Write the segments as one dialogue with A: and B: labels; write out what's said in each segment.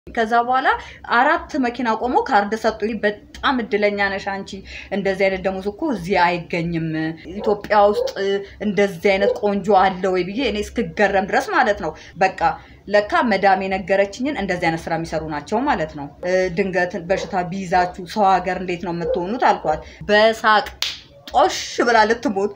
A: ከዛ በኋላ አራት መኪና ቆሞ ካርድ ሰጡኝ። በጣም እድለኛ ነሽ አንቺ፣ እንደዚህ አይነት ደሞዝ እኮ እዚህ አይገኝም። ኢትዮጵያ ውስጥ እንደዚህ አይነት ቆንጆ አለ ወይ ብዬ እኔ እስክገረም ድረስ ማለት ነው። በቃ ለካ መዳም የነገረችኝን እንደዚህ አይነት ስራ የሚሰሩ ናቸው ማለት ነው። ድንገት በሽታ ቢይዛችሁ ሰው ሀገር እንዴት ነው የምትሆኑት አልኳት። በሳቅ ጦሽ ብላ ልትሞት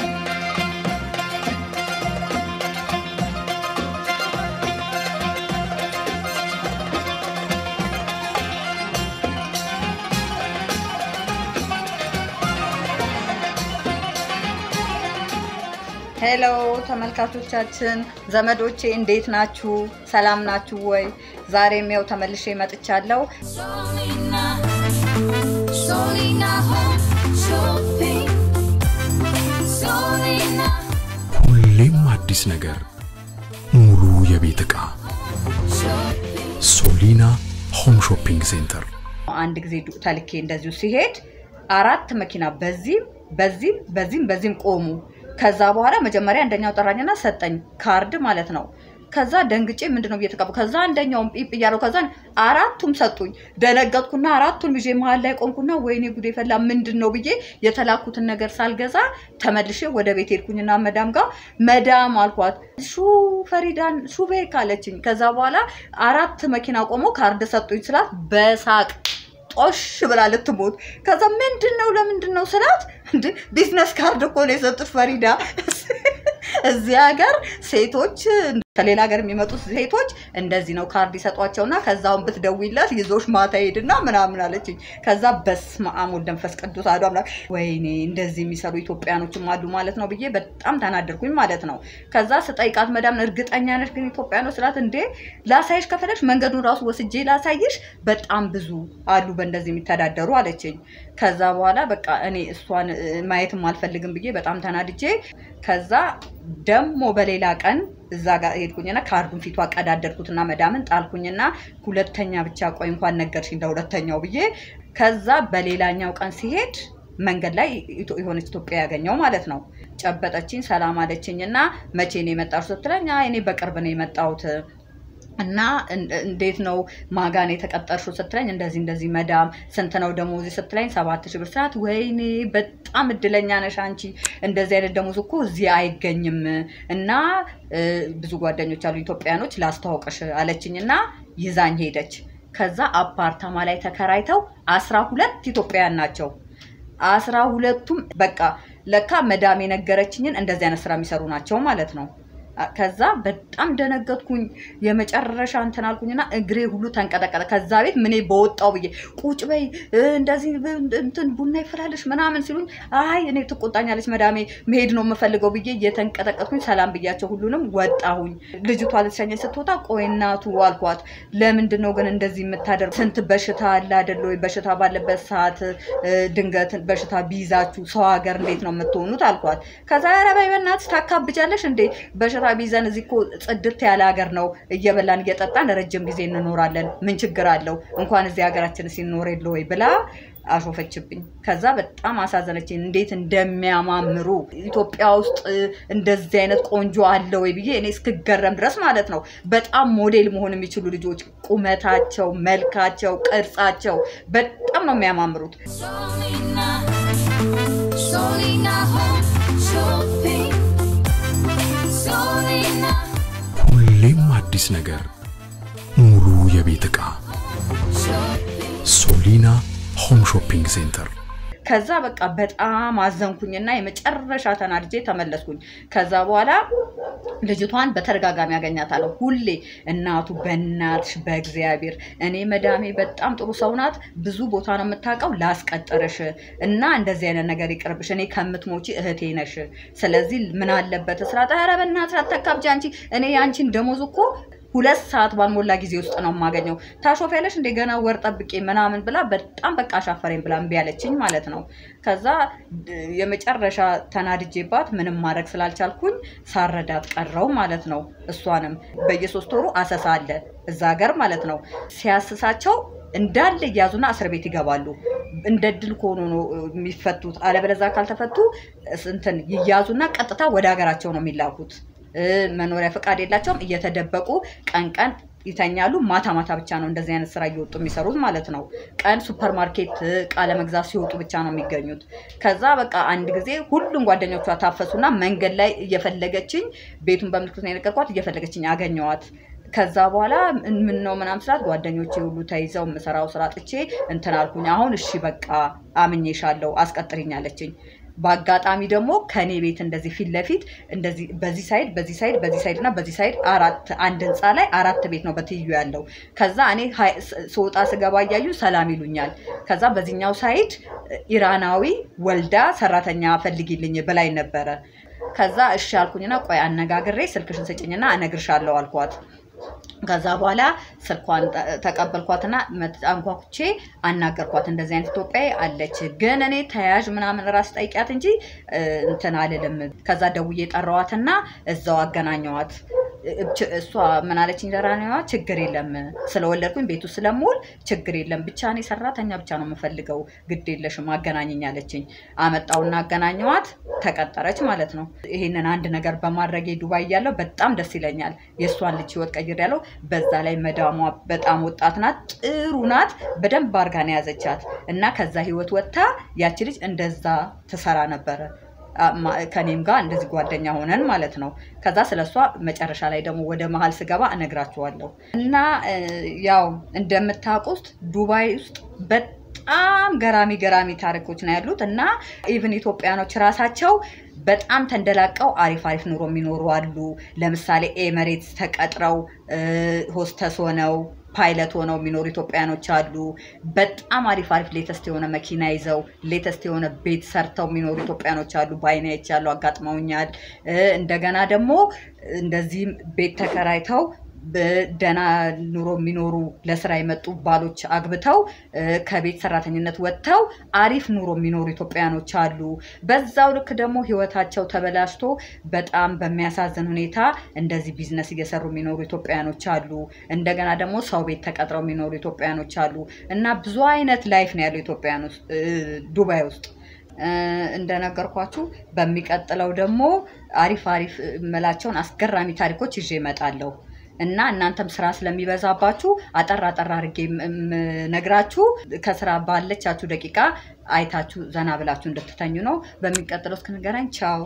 A: ሄሎ ተመልካቾቻችን፣ ዘመዶቼ እንዴት ናችሁ? ሰላም ናችሁ ወይ? ዛሬም ያው ተመልሼ መጥቻለሁ።
B: Solina, Solina Home Shopping. Solina
C: ሁሌም አዲስ ነገር፣ ሙሉ የቤት ዕቃ
B: Shopping.
C: ሶሊና ሆም ሾፒንግ ሴንተር።
A: አንድ ጊዜ ዱ- ተልኬ እንደዚሁ ሲሄድ አራት መኪና በዚህም በዚህም በዚህም በዚህም ቆሙ። ከዛ በኋላ መጀመሪያ አንደኛው ጠራኝና ሰጠኝ ካርድ ማለት ነው። ከዛ ደንግጬ ምንድን ነው እየተቀቡ ከዛ አንደኛውም ጲፕ እያለው ከዛ አራቱም ሰጡኝ። ደነገጥኩና አራቱን ይዤ መሀል ላይ ቆምኩና ወይኔ ጉዴ ፈላ ምንድን ነው ብዬ የተላኩትን ነገር ሳልገዛ ተመልሼ ወደ ቤት ሄድኩኝና መዳም ጋር መዳም አልኳት ሹ ፈሪዳን ሹ ቤት ካለችኝ። ከዛ በኋላ አራት መኪና ቆሞ ካርድ ሰጡኝ ስላት በሳቅ ጦሽ ብላ ልትሞት። ከዛ ምንድን ነው ለምንድን ነው ስላት እንደ ቢዝነስ ካርድ እኮ ነው የሰጡት ፈሪዳ። እዚህ ሀገር ሴቶች ከሌላ ሀገር የሚመጡት ሴቶች እንደዚህ ነው ካርድ ይሰጧቸውና ከዛውን ብትደውይለት ይዞሽ ማታ ሄድና ምናምን አለችኝ። ከዛ በስመ አብ ወወልድ ወመንፈስ ቅዱስ አሐዱ አምላክ ወይኔ እንደዚህ የሚሰሩ ኢትዮጵያኖችም አሉ ማለት ነው ብዬ በጣም ተናደርኩኝ ማለት ነው። ከዛ ስጠይቃት መዳም እርግጠኛ ነሽ ግን ኢትዮጵያኖች ስላት እንዴ ላሳይሽ ከፈለሽ መንገዱን ራሱ ወስጄ ላሳይሽ በጣም ብዙ አሉ በእንደዚህ የሚተዳደሩ አለችኝ። ከዛ በኋላ በቃ እኔ እሷን እ, ማየትም አልፈልግም ብዬ በጣም ተናድጄ ከዛ ደግሞ በሌላ ቀን እዛ ጋር ሄድኩኝና ካርዱን ፊቷ ቀዳደድኩትና መዳምን ጣልኩኝና ሁለተኛ ብቻ ቆይ እንኳን ነገርሽኝ ለሁለተኛው ብዬ ከዛ በሌላኛው ቀን ሲሄድ መንገድ ላይ ኢትዮ- የሆነች ኢትዮጵያ ያገኘው ማለት ነው። ጨበጠችኝ፣ ሰላም አለችኝ እና መቼ ነው የመጣሁት ስትለኝ አይ እኔ በቅርብ ነው የመጣሁት እና እን- እንዴት ነው ማጋን የተቀጠርሽው ስትለኝ እንደዚህ እንደዚህ መዳም ስንት ነው ደሞዝ ስትለኝ ሰባት ሺህ ብር ስላት ወይኔ በጣም እድለኛ ነሽ አንቺ እንደዚህ አይነት ደሞዝ እኮ እዚህ አይገኝም እና እ, ብዙ ጓደኞች አሉ ኢትዮጵያኖች ላስተዋውቅሽ አለችኝ እና ይዛኝ ሄደች ከዛ አፓርታማ ላይ ተከራይተው አስራ ሁለት ኢትዮጵያውያን ናቸው አስራ ሁለቱም በቃ ለካ መዳም የነገረችኝን እንደዚህ አይነት ስራ የሚሰሩ ናቸው ማለት ነው። አ- ከዛ በጣም ደነገጥኩኝ። የመጨረሻ እንትን አልኩኝና እግሬ ሁሉ ተንቀጠቀጠ። ከዛ ቤት ምኔ በወጣው ብዬ ቁጭ በይ እ፣ እንደዚህ ብ- እንትን ቡና ይፈላለሽ ምናምን ሲሉኝ አይ እኔ ትቆጣኛለች መዳሜ መሄድ ነው የምፈልገው ብዬ እየተንቀጠቀጥኩኝ ሰላም ብያቸው ሁሉንም ወጣሁኝ። ልጅቷ ልትሸኘኝ ስትወጣ ቆይ እናቱ አልኳት፣ ለምንድን ነው ግን እንደዚህ የምታደርጉ? ስንት በሽታ አለ አይደለ ወይ? በሽታ ባለበት ሰዓት እ፣ ድንገት በሽታ ቢይዛችሁ ሰው ሀገር እንዴት ነው የምትሆኑት አልኳት። ከዛ ኧረ በይ በእናትሽ ታካብጃለሽ እንዴ በሽታ ቢይዘን እዚህ እኮ ጽድት ያለ ሀገር ነው እየበላን እየጠጣን ረጅም ጊዜ እንኖራለን ምን ችግር አለው እንኳን እዚህ ሀገራችን ሲኖር የለ ወይ ብላ አሾፈችብኝ። ከዛ በጣም አሳዘነችኝ። እንዴት እንደሚያማምሩ ኢትዮጵያ ውስጥ እ, እንደዚህ አይነት ቆንጆ አለ ወይ ብዬ እኔ እስክገረም ድረስ ማለት ነው። በጣም ሞዴል መሆን የሚችሉ ልጆች ቁመታቸው፣ መልካቸው፣ ቅርጻቸው በጣም ነው የሚያማምሩት።
B: Solina, Solina Home Shopping. Solina
C: ሁሌም አዲስ ነገር፣ ሙሉ የቤት ዕቃ
B: Shopping.
C: ሶሊና ሆም ሾፒንግ ሴንተር።
A: ከዛ በቃ በጣም አዘንኩኝና የመጨረሻ ተናድጄ ተመለስኩኝ። ከዛ በኋላ ልጅቷን በተደጋጋሚ ያገኛታለሁ ሁሌ እናቱ በእናትሽ በእግዚአብሔር እኔ መዳሜ በጣም ጥሩ ሰው ናት፣ ብዙ ቦታ ነው የምታውቀው፣ ላስቀጥርሽ እና እንደዚህ አይነት ነገር ይቅርብሽ፣ እኔ ከምትሞቺ እህቴ ነሽ። ስለዚህ ምን አለበት ስራት፣ ኧረ በእናትሽ አታካብጂ አንቺ እኔ የአንቺን ደሞዝ እኮ ሁለት ሰዓት ባልሞላ ጊዜ ውስጥ ነው የማገኘው። ታሾፊያለሽ እንደ ገና ወር ጠብቄ ምናምን ብላ በጣም በቃ አሻፈረኝ ብላ እምቢ አለችኝ ማለት ነው። ከዛ ድ- የመጨረሻ ተናድጄባት ምንም ማድረግ ስላልቻልኩኝ ሳረዳት ቀረው ማለት ነው። እሷንም በየሶስት ወሩ አሰሳ አለ እዛ ሀገር ማለት ነው። ሲያስሳቸው እንዳለ እያዙና እስር ቤት ይገባሉ። እንደ ድል ከሆኑ ነው እ, የሚፈቱት። አለበለዛ ካልተፈቱ እስ- እንትን ይያዙና ቀጥታ ወደ ሀገራቸው ነው የሚላኩት። እ፣ መኖሪያ ፈቃድ የላቸውም። እየተደበቁ ቀን ቀን ይተኛሉ። ማታ ማታ ብቻ ነው እንደዚህ አይነት ስራ እየወጡ የሚሰሩት ማለት ነው። ቀን ሱፐር ማርኬት እቃ ለመግዛት ሲወጡ ብቻ ነው የሚገኙት። ከዛ በቃ አንድ ጊዜ ሁሉም ጓደኞቿ ታፈሱና መንገድ ላይ እየፈለገችኝ ቤቱን በምልክት ነው የነገርኳት፣ እየፈለገችኝ አገኘዋት። ከዛ በኋላ ምን ነው ምናምን ስላት ጓደኞቼ ሁሉ ተይዘው የምሰራው ስራ ጥቼ እንትን አልኩኝ። አሁን እሺ በቃ አምኜሻለሁ አስቀጥሪኝ አለችኝ። በአጋጣሚ ደግሞ ከኔ ቤት እንደዚህ ፊት ለፊት እንደዚህ በዚህ ሳይድ በዚህ ሳይድ በዚህ ሳይድ እና በዚህ ሳይድ አራት አንድ ህንፃ ላይ አራት ቤት ነው በትይዩ ያለው። ከዛ እኔ ሀይ- ስ- ስወጣ ስገባ እያዩ ሰላም ይሉኛል። ከዛ በዚህኛው ሳይድ ኢራናዊ ወልዳ ሰራተኛ ፈልጊልኝ ብላኝ ነበረ። ከዛ እሺ አልኩኝና ቆይ አነጋግሬ ስልክሽን ስጭኝና እነግርሻለሁ አልኳት። ከዛ በኋላ ስልኳን ተ- ተቀበልኳትና መት- አንኳኩቼ አናገርኳት። እንደዚህ አይነት ኢትዮጵያዊ አለች፣ ግን እኔ ተያዥ ምናምን ራስ ጠይቂያት እንጂ እ፣ እንትን አልልም። ከዛ ደውዬ ጠራዋትና እዛው አገናኘዋት። እ- እሷ ምን አለችኝ? ዘራኔዋ ችግር የለም ስለወለድኩኝ ቤቱ ስለምውል ችግር የለም ብቻ እኔ ሰራተኛ ብቻ ነው የምፈልገው፣ ግድ የለሽም አገናኘኝ አለችኝ። አመጣውና አገናኘዋት፣ ተቀጠረች ማለት ነው። ይሄንን አንድ ነገር በማድረጌ ዱባይ እያለሁ በጣም ደስ ይለኛል። የእሷን ልጅ ህይወት ቀይሬያለሁ። በዛ ላይ መዳሟ በጣም ወጣት ናት፣ ጥሩ ናት። በደንብ አድርጋ ነው የያዘቻት እና ከዛ ህይወት ወጥታ ያቺ ልጅ እንደዛ ትሰራ ነበረ አ- ማ- ከኔም ጋር እንደዚህ ጓደኛ ሆነን ማለት ነው። ከዛ ስለ እሷ መጨረሻ ላይ ደግሞ ወደ መሀል ስገባ እነግራችኋለሁ። እና እ፣ ያው እንደምታውቁት ዱባይ ውስጥ በጣም ገራሚ ገራሚ ታሪኮች ነው ያሉት እና ኢቭን ኢትዮጵያኖች ራሳቸው በጣም ተንደላቀው አሪፍ አሪፍ ኑሮ የሚኖሩ አሉ። ለምሳሌ ኤመሬትስ ተቀጥረው እ፣ ሆስተስ ሆነው ፓይለት ሆነው የሚኖሩ ኢትዮጵያኖች አሉ። በጣም አሪፍ አሪፍ ሌተስት የሆነ መኪና ይዘው ሌተስት የሆነ ቤት ሰርተው የሚኖሩ ኢትዮጵያኖች አሉ። በአይኔ አይቻለሁ፣ አጋጥመውኛል። እ፣ እንደገና ደግሞ እንደዚህም ቤት ተከራይተው በደህና ኑሮ የሚኖሩ ለስራ የመጡ ባሎች አግብተው እ፣ ከቤት ሰራተኝነት ወጥተው አሪፍ ኑሮ የሚኖሩ ኢትዮጵያኖች አሉ። በዛው ልክ ደግሞ ህይወታቸው ተበላሽቶ በጣም በሚያሳዝን ሁኔታ እንደዚህ ቢዝነስ እየሰሩ የሚኖሩ ኢትዮጵያኖች አሉ። እንደገና ደግሞ ሰው ቤት ተቀጥረው የሚኖሩ ኢትዮጵያኖች አሉ እና ብዙ አይነት ላይፍ ነው ያለው ኢትዮጵያን ውስጥ እ፣ ዱባይ ውስጥ እ፣ እንደነገርኳችሁ በሚቀጥለው ደግሞ አሪፍ አሪፍ የምላቸውን አስገራሚ ታሪኮች ይዤ እመጣለሁ እና እናንተም ስራ ስለሚበዛባችሁ አጠር አጠር አድርጌ ነግራችሁ ከስራ ባለቻችሁ ደቂቃ አይታችሁ ዘና ብላችሁ እንድትተኙ ነው። በሚቀጥለው እስክንገናኝ ቻው።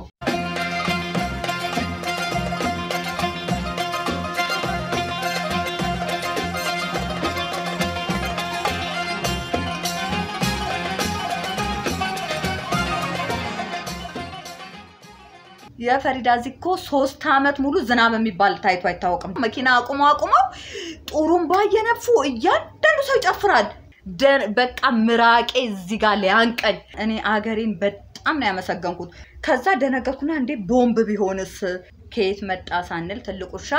A: የፈሪዳ ዚኮ ሶስት አመት ሙሉ ዝናብ የሚባል ታይቶ አይታወቅም። መኪና አቁመው አቁመው ጡሩምባ እየነፉ እያንዳንዱ ሰው ይጨፍራል። ደ- በቃ ምራቄ እዚህ ጋር ሊያንቀኝ እኔ አገሬን በጣም ነው ያመሰገንኩት። ከዛ ደነገርኩና እንዴ ቦምብ ቢሆንስ ከየት መጣ ሳንል ትልቅ ውሻ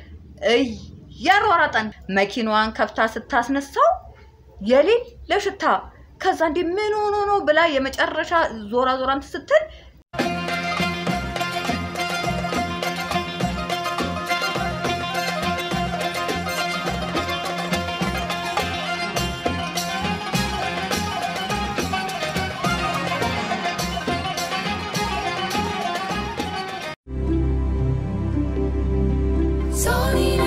A: እያሯሯጠን መኪናዋን ከፍታ ስታስነሳው የሌለ ሽታ ከዛ እንዴ ምን ሆኖ ነው ብላ የመጨረሻ ዞራ ዞራ እንትን ስትል
B: Solina,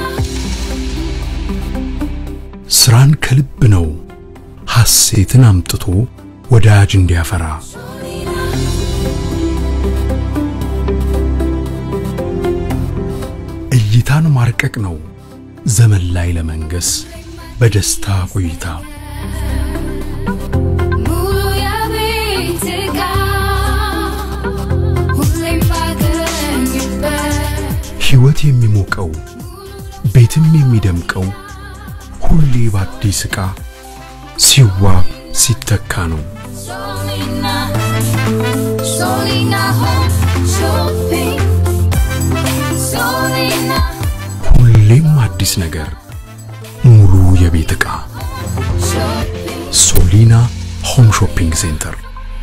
C: ስራን ከልብ ነው ሐሴትን አምጥቶ ወዳጅ እንዲያፈራ
B: Solina,
C: እይታን ማርቀቅ ነው ዘመን ላይ ለመንገስ በደስታ ቆይታ
B: ሙሉ የቤት ዕቃ ሁሌም ባገኝበት
C: ሕይወት የሚሞቀው ቤትም የሚደምቀው ሁሌ በአዲስ ዕቃ ሲዋብ ሲተካ ነው።
B: Solina, Solina Home Shopping. Solina
C: ሁሌም አዲስ ነገር፣ ሙሉ የቤት ዕቃ
B: Shopping.
C: ሶሊና ሆም ሾፒንግ ሴንተር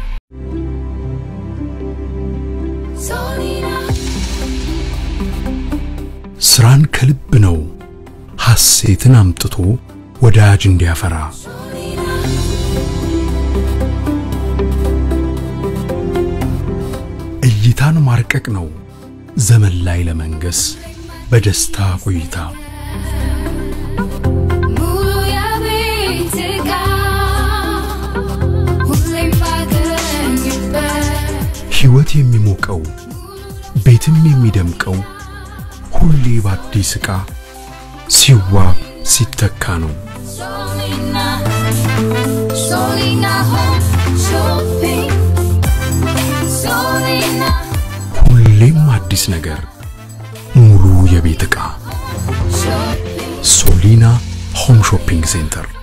B: Solina,
C: ስራን ከልብ ነው ሐሴትን አምጥቶ ወዳጅ እንዲያፈራ እይታን ማርቀቅ ነው ዘመን ላይ ለመንገስ በደስታ ቆይታ የሚሞቀው ቤትም የሚደምቀው ሁሌ በአዲስ ዕቃ ሲዋብ ሲተካ ነው።
B: Solina, Solina Home Shopping. Solina
C: ሁሌም አዲስ ነገር፣ ሙሉ የቤት ዕቃ
B: Shopping.
C: ሶሊና ሆም ሾፒንግ ሴንተር